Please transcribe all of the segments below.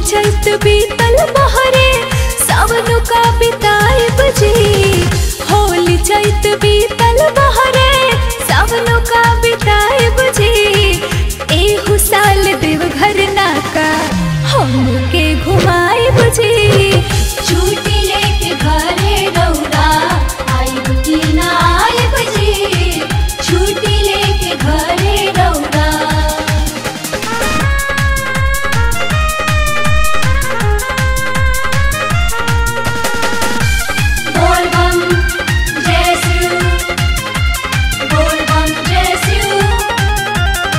चैत बीतल बहरे सावन का बिताए बजी होली चैत बीतल बहरे सावन का बिताए बजी एहू साल देवघर नाका हमके घुमाए बजी छुट्टी लेके घरे रौदा आइब की ना आइब जी छुट्टी लेके घरे रौदा बोल बम जय शिव बोल बम जय शिव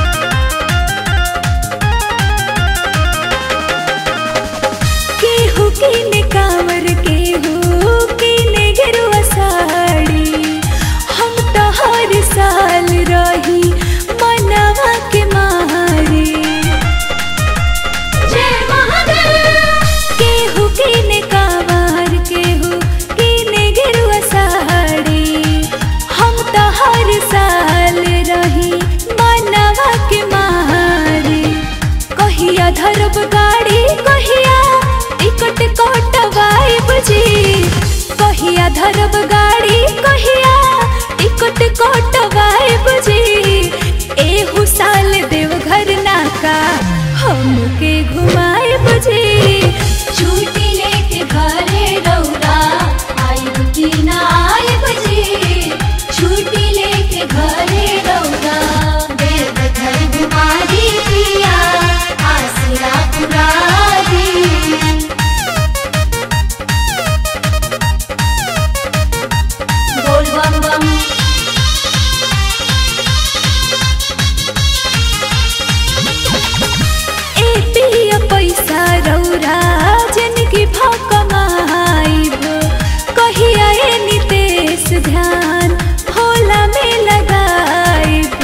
केहू किने कांवर केहू किने गेरुआ साड़ी हम तो हर साल रही मनवा के मारे जय महादेव केहू किने कांवर केहू किने गेरुआ साड़ी हम तो हर साल रही मनवा के मारे कहिया धरब गाड़ी कहिया टिकट कटवाई बुझी कहिया धरब गाड़ी कहिया टिकट कटवाई बुझी एहू साल देवघर नाका हमके घुमाए बुझी छुट्टी लेके घरे रौदा आइब की ना आइब जी छुट्टी लेके घरे रौदा देवघर बीमारी पिया आसरा पुरारी बोल बम बम ए पिया पैसा रौरा जनकी भक माइब कहिया ए नितेश ध्यान भोला में लगाइब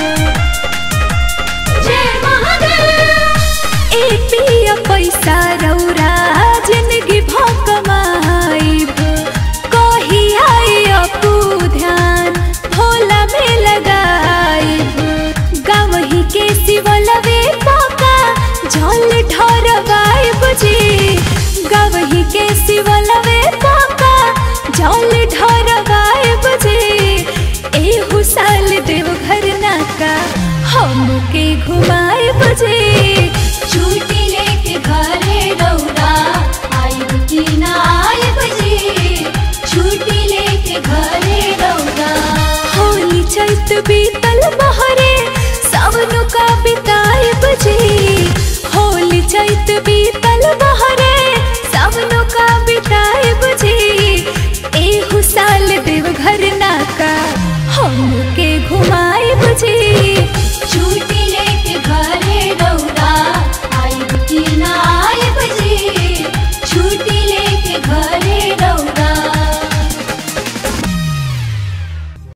जय महादेव ए पिया पैसा रौरा जिंदगी भक माइब कहिया ए अपू ध्यान भोला में लगाइब गावही के शिवलवे पाका झल ढरवाइब जी गावही के शिवलवे पाका झल ढरवाइब जी एहू साल देवघर नाका हमके घुमाइब जी छुट्टी लेके घरे रौदा आइब की ना आइब जी छुट्टी लेके घरे रौदा होली चैत बीत